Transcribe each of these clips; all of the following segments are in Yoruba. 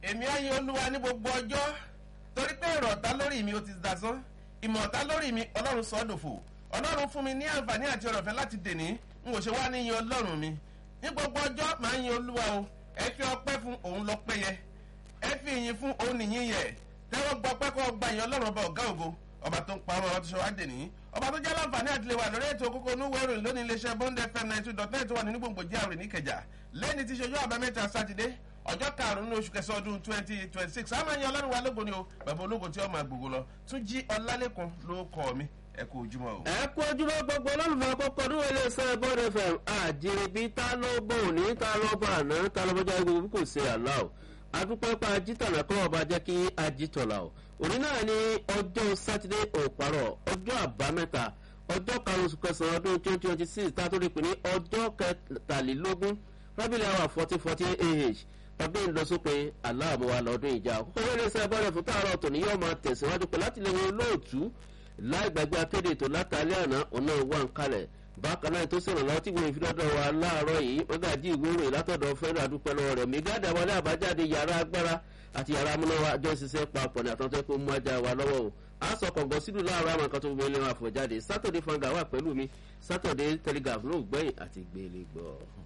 èmi á yin olúwa ní gbogbo ọjọ́ torí pé èrò ọ̀tá lórí mi ó ti dasán ìmọ̀ ọ̀tá lórí mi ọlọ́run sọ ọ́ dòfò ọlọ́run fún mi ní àǹfààní àti ọ̀rọ̀fẹ́ láti dèní n ò ṣe wá ní yin ọlọ́run mi ní gbogbo ọjọ́ màá yin olúwa o ẹ fi ọpẹ́ fún òun lọ pẹ́ yẹ ẹ fi ìyìn fún òun nìyí yẹ tẹ́wọ́ gbọ́ pẹ́ kọ́ gba ìyìn ọlọ́run ọba ọ̀gá ògo ọba tó ń pa ọmọ ọba tó ṣe wá dèní ọba tó jẹ́ láǹfààní àti lè wà lórí ètò kókó onúwé ìròyìn lónìí iléeṣẹ́ bond fm ninety two dot net wà nínú gbòǹgbò jíàrè níkẹjà lẹ́ni tí ṣojú àbámẹ́ta sátidé ọjọ́ karùn-ún oṣù kẹsàn ọdún twenty twenty six àmọ́ ẹ̀yin ọlọ́run wa lógo ni o bàbá ológo tí ó máa gbogbo lọ tún jí ọlálẹ́kùn ló kọ́ mi ẹ kú ojúmọ́ o. ẹ kú ojúmọ́ gbogbo olólùfẹ́ kọ́kọ́ ní wọlé iṣẹ́ bọ́ọ̀dù fm àjèrèbí ta ló bọ̀ òní ta ló bọ̀ àná ta ló bọ́jà gbogbo kò ṣe àlá o adúpẹ́ pa ajítànà kọ́ ọba jẹ́ kí ajítọ̀là o òní náà ní ọjọ́ sátidé òparọ̀ ọjọ́ àbámẹ́ta ọjọ́ karùn-ún oṣù kẹsàn-án ọdún twenty twenty six tá a tó lè pè ní ọjọ́ kẹtàlélógún rábìlì àwọn fourteen fourteen ah ọdún ìlọsópin aláàbọ̀wá lọ́dún ìjà àkókò wọlé iṣẹ́ bọ́ọ̀dù fún tààrọ̀ tòní yóò máa tẹ̀síwájú pẹ̀lú àtìlẹyìn olóòtú láì gbàgbé akéde ètò látàlẹ́ àná ọ̀nà wà ń kalẹ̀ bákan náà tó sọ̀rọ̀ lọ́wọ́ tí wọ́n fi dọ́dọ̀ wa láàárọ̀ yìí wọ́n gàdí ìwé ìròyìn látọ̀dọ̀ fẹ́rẹ́ àdúpẹ́ lọ́wọ́ rẹ̀ mẹ́gàdà wọlé àbájáde yàrá agbára àti yàrá amúnáwá àjọ ìṣiṣẹ́ papọ̀ ní àtúntò kó mú ajá wa lọ́wọ́ o a sọ kọ̀ǹgọ́ sílùú láàárọ̀ àwọn kan tó gbé lé wọn àfọ̀jáde sátọ̀dé fanga wà pẹ̀lú mi sátọ̀dé telegraph ló gbẹ̀yìn àti gbélé gbọ́.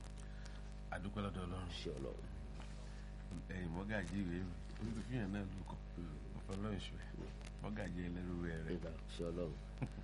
àdúpẹ́ lọ́dọ̀ ọlọ́run ṣe ọlọ́run. ẹ̀yìn mọ́gàjì ìwé mi olùfihàn náà lukọ̀ ọ̀fọlọ́ọ̀ṣù mọ́gàjì ẹlẹ́rú rẹ̀ nígbà ṣe ọlọ́run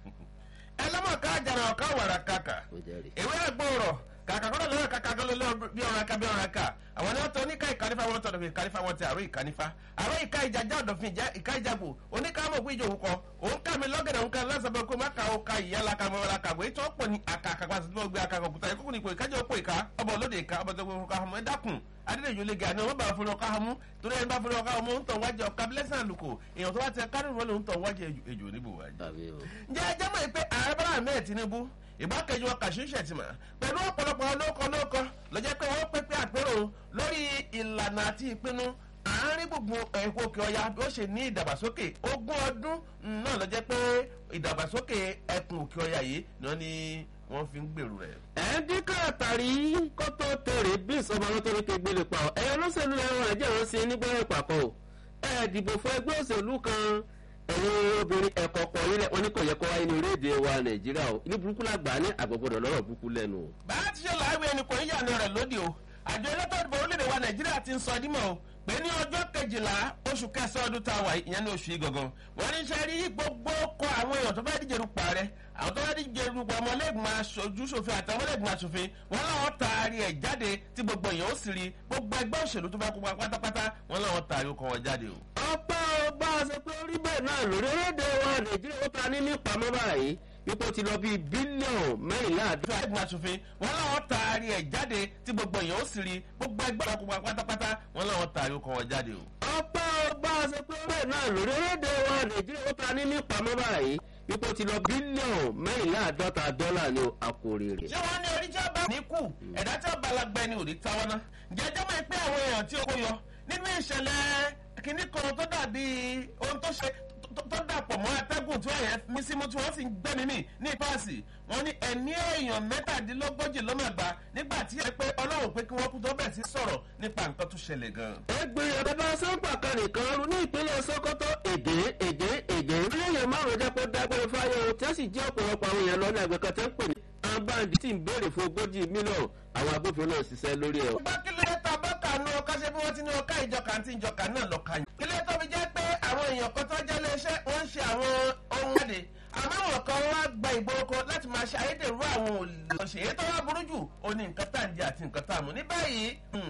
ẹlẹ́mọ̀ká àjàrà ọ̀ká wàrà kàkà ó jẹ́rìí. ìwé ẹ̀gbọ́rọ̀ kàkà kọ́dọ̀ lọ́wọ́ kàkà kọ́ lọ́wọ́ bí ọ̀rọ̀ aka bí ọ̀rọ̀ aka àwọn ni wọ́n tọ́ oníkà ìkànífà wọn tọ́ ọ̀dọ̀fin ìkànífà wọn ti àrò ìkànífà àrò ìka ìjàjà ọ̀dọ̀fin ìka ìjàgbò oníkà mọ̀ pé ìjòwò kọ òun kà mí lọ́gẹ̀dẹ̀ òun kà lásàbẹ̀ kó má ka ó ka ìyá la ka mọ́ la ka bọ̀ ètò ọ̀pọ̀ ni àkà àkàkọ́ àti tó gbé àkà kọ̀kúta ìkókò ní ipò ìkájọ́ ọ̀pọ̀ ìka ọbọ̀ olóde ìka ọbọ̀ tó gbé fún káhàmù ẹ dákun adédèjò lè gà ní ọmọ bá fún ọkọ àmú torí ẹni bá fún ọkọ àmú ń tàn wájú ọkọ abúlẹ́sàn àlùkò èèyàn tó bá tẹ kárìnrún wọlé ń tàn wájú ejò níbò wájú tàbí o. ǹjẹ́ ẹ jẹ́ mọ̀ pé ààrẹ bọ́lá ahmed tinubu ìgbákejì wọn kàṣí ṣètìmọ̀ pẹ̀lú ọ̀pọ̀lọpọ̀ olóko olóko lọ́jọ́ pé wọ́n pépé àpérò lórí ìlànà àti ìpinnu àárín gbùngbùn ẹ̀kọ́ òkè ọya bí ó ṣe ní ìdàgbàsókè ogún ọdún náà lọ́jọ́ pé ìdàgbàsókè ẹkùn òkè ọya yìí náà ni wọ́n fi ń gbèrú rẹ̀. ẹ̀ẹ́dínkà àtàrí kó tó tèrè bí ìsọmọ lọ́tọ́rí ké gbélé pa ọ́ ẹ̀yọ́ lọ́sẹ̀lú ẹ̀rọ ẹ̀jẹ̀ wọn sí nígbẹ́rẹ́ pàpọ̀ o ẹ̀ dìbò fún ẹgbẹ́ òṣèlú kan ẹ̀yin obìnrin ẹ̀kọ́ pọ̀ yín lẹ̀ wọ́n ní kò yẹ kó wáyé ní orílẹ̀-èdè wa nàìjíríà o ní burúkú làgbà ní àgbọ̀gbọ̀dọ̀ lọ́rọ̀ burúkú lẹ́nu o. bá a ti ṣe láàwé ẹnì kan yíyànà rẹ̀ lóde o àjọ elétò ìdìbò orílẹ̀-èdè wa nàìjíríà ti ń sọ dímọ̀ o pé ní ọjọ́ kejìlá oṣù kẹsàn-án ọdún tá a wà ìyẹn ní oṣù yìí gangan wọ́n ní sẹ́rí gbogbo kọ àwọn èèyàn tó fẹ́ díje dupò ààrẹ àwọn tó fẹ́ díje dupò ọmọlẹ́gbọ̀n aṣojú ṣòfin àti ọmọlẹ́gbọ̀n aṣòfin wọ́n láwọn taari ẹ̀ jáde tí gbogbo èèyàn ó sì rí gbogbo ẹgbẹ́ òṣèlú tó fẹ́ kópa pátápátá wọ́n láwọn taari ọkọ̀ wọn jáde o. ọpẹ́ ọba ṣe pé orí bẹ́ẹ̀ náà lórílẹ̀‐èdè wa nàìjíríà ó ta ní nípamọ́ báyìí ipò ti lọ bíi bílíọ̀nù mẹ́rìnlá àdúrà. àdúrà ẹgbẹ́ aṣòfin wọ́n láwọn taari ẹ̀ jáde tí gbogbo èèyàn ó sì rí gbogbo ẹgbẹ́ òṣèlú pátápátá wọ́n láwọn taari ọkọ̀ wọn jáde o. ọpẹ́ ọba ṣe pé bẹ́ẹ̀ náà lórílẹ̀‐èdè wa nàìjíríà ó ta ní nípamọ́ báyìí ipò ti lọ bílíọ̀nù mẹ́rìnlá àádọ́ta dọ́là ní àkórè rẹ̀. ṣé wọ́n ní oríṣẹ́ bá ní kù ẹ̀dá tí ó balagbẹ́ ni òní táwọn náà jẹjọ́ mọ̀ pé àwọn èèyàn tí ó kó yọ nínú ìṣẹ̀lẹ̀ kìíní kan tó dàbí ohun tó ṣe tó dàpọ̀ mọ́ atẹ́gùn tí wọ́n yẹn mí símú tí wọ́n sì ń gbẹ́mí mì ní ìpáàsì wọ́n ní ẹ̀mí èèyàn mẹ́tàdínlógójì ló máa gbà nígbà tí ẹ pé ọlọ́run pé kí wọ́n kú tó bẹ̀ sí sọ̀rọ̀ nípa nǹkan tó ṣẹlẹ̀ gan-an. ẹgbẹ́ ọ̀dọ́dọ́ sọ́ńpà kan nìkan rú ní ìpínlẹ̀ sokoto èdè èdè èdè ìrìnlẹ̀ márùn-ún jẹ́ pé dágbére fáyọ̀ tí ó sì jẹ́ ọ̀pọ̀lọpọ̀ àwọn èèyàn lọ́nà ẹgbẹ́ kan tẹ́ ń pè ní ambandi tí ń béèrè fún ogójì mílíọ̀nù àwọn agbófinró náà ṣiṣẹ́ lórí ẹ̀. bá kílẹ̀ ta bọ́kà nu ọkọ ṣe bí wọ́n ti ní ọkọ ìjọka àti ìjọka náà lọ́ka yìí. kílẹ̀ tó fi jẹ́ pé àwọn èèyàn kan tó jẹ́ iléeṣẹ́ wọ́n ń ṣe àwọn ohun ẹ̀dẹ̀ àmọ́ àwọn kan wá gba ìgboro láti máa ṣe ayédèrú àwọn òṣèré èyí tó wá burú jù ó ní nǹkan tá à ń jẹ àti nǹkan tá à mú. ní báyìí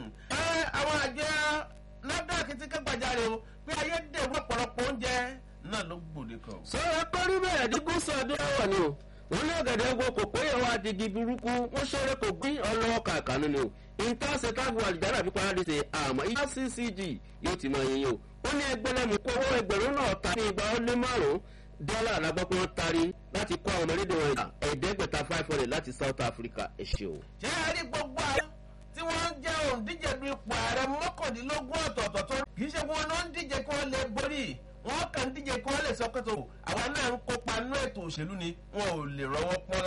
àwọn àjọ nafdac ti ké gbàjarè o pé ayédèrú ọ̀pọ̀lọpọ̀ oúnjẹ náà ló gbòde kan. sọ̀rọ̀ kọ́rí bẹ́ẹ̀ ní gúúsù ọdún ẹ̀wọ̀ ni o wọ́n ní ọ̀gẹ̀dẹ̀ wo kò pé ìwà àdìgì burúkú wọ́n ṣeré kò gbé ọlọ́wọ́ kàkánú ni o intanse táàbù àlìjára fi parí ṣe àmọ́ ìyá ccg yóò ti mọ iye o ó ní ẹgbẹ́lẹ́mú kó owó ẹgbẹ̀rún náà ta ní igba ó lé márùn-ún dọ́là alágbọ́pọ̀ wọn tari láti kó àwọn ọmọdé wọn ìjà ẹ̀ẹ́dẹ́gbẹ̀ta five hundred láti south africa ẹ̀ ṣe o. ṣé ẹ rí gbogbo àwọn tí wọ́n ń jẹ́ òǹdíje du ipò ààrẹ mọ́kàndínlógún ọ̀tọ̀ọ̀tọ̀ tó kì í ṣe wọn náà ń díje kí wọ́n lè borí wọ́n kàn ń díje kí wọ́n lè sọ́kòtò àwa náà ń kópa nínú ètò òṣèlú ni wọn ò lè rọwọ́ pọ́n